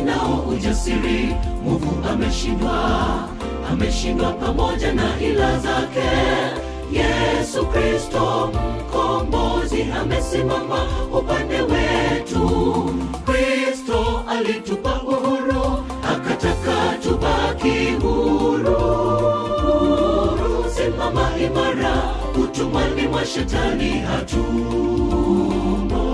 ninao ujasiri, mwovu ameshindwa, ameshindwa pamoja na ila zake. Yesu Kristo mkombozi amesimama upande wetu. Kristo alitupa uhuru, akataka tubaki huru. Huru, simama imara, utumwani mwa shetani hatumo.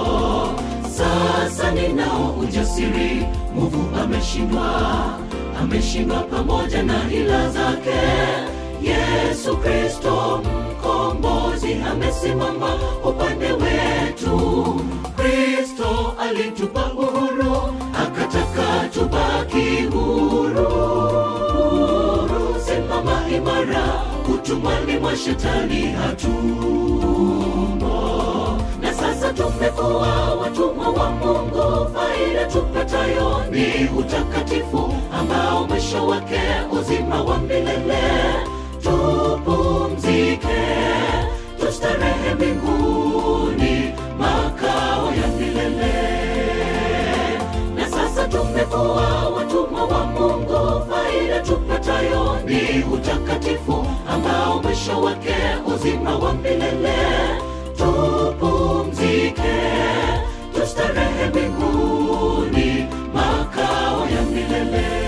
Sasa ninao ujasiri, mwovu ameshindwa, ameshindwa pamoja na ila zake. Yesu Kristo mkombozi amesimama upande wetu. Kristo alitupa uhuru, akataka tubaki huru. Huru, simama imara, utumwani mwa shetani hatumo. Na sasa tumekuwa watumwa wa Mungu, faida tupatayo ni utakatifu ambao mwisho wake uzima wa milele. Tupumzike, tustarehe mbinguni, makao ya milele. Na sasa tumekuwa watumwa wa Mungu, faida tupatayo ni utakatifu ambao mwisho wake uzima wa milele. Tupumzike, tustarehe mbinguni, makao ya milele.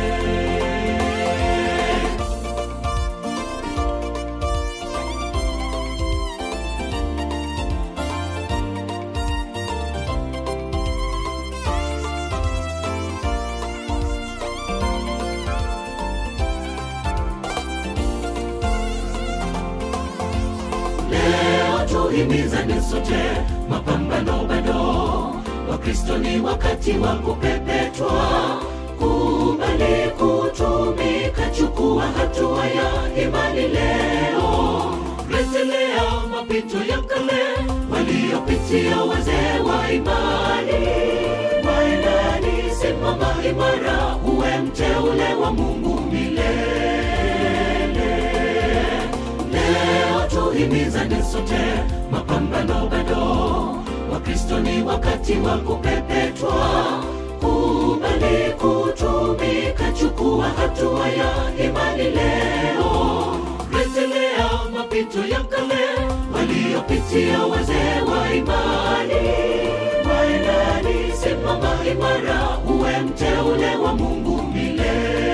Leo tuhimizane sote, mapambano bado. Wakristo ni wakati wa kupepetwa, kubali kutumika, chukua hatua ya imani leo. Rejelea mapito ya kale waliopitia wazee wa imani. Wa imani, simama imara, uwe mteule wa Mungu milele. Leo tuhimizane sote, mapambano bado. Wakristo ni wakati wa kupepetwa, kubali kutumika, chukua hatua ya imani leo. Rejelea mapito ya kale waliopitia wazee wa imani. Wa imani, simama imara, uwe mteule wa Mungu milele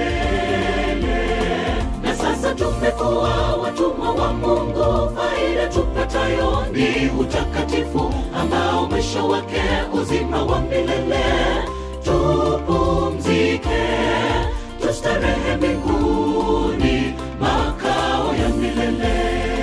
na sasa tumekuwa watumwa wa Mungu, faida tupatayo ni utakatifu ambao mwisho wake uzima wa milele. Tupumzike, tustarehe mbinguni, makao ya milele.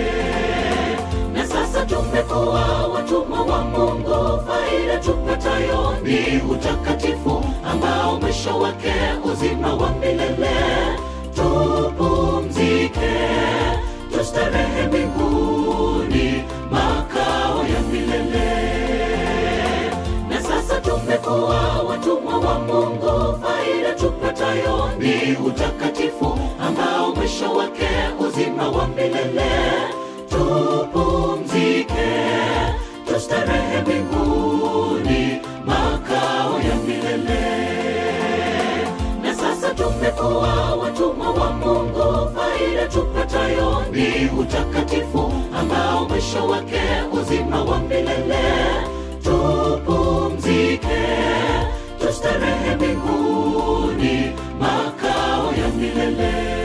Na sasa tumekuwa watumwa wa Mungu, faida tupatayo ni utakatifu ambao mwisho wake uzima wa milele. Tupumzike, tustarehe mbinguni, makao ya milele. Na sasa tumekuwa watumwa wa Mungu, faida tupatayo ni utakatifu ambao mwisho wake uzima wa milele. Tupumzike, tustarehe mbinguni, makao ya milele. Na sasa tumekuwa watumwa wa Mungu, faida tupatayo ni utakatifu ambao mwisho wake uzima wa milele. Tupumzike, tustarehe mbinguni, makao ya milele.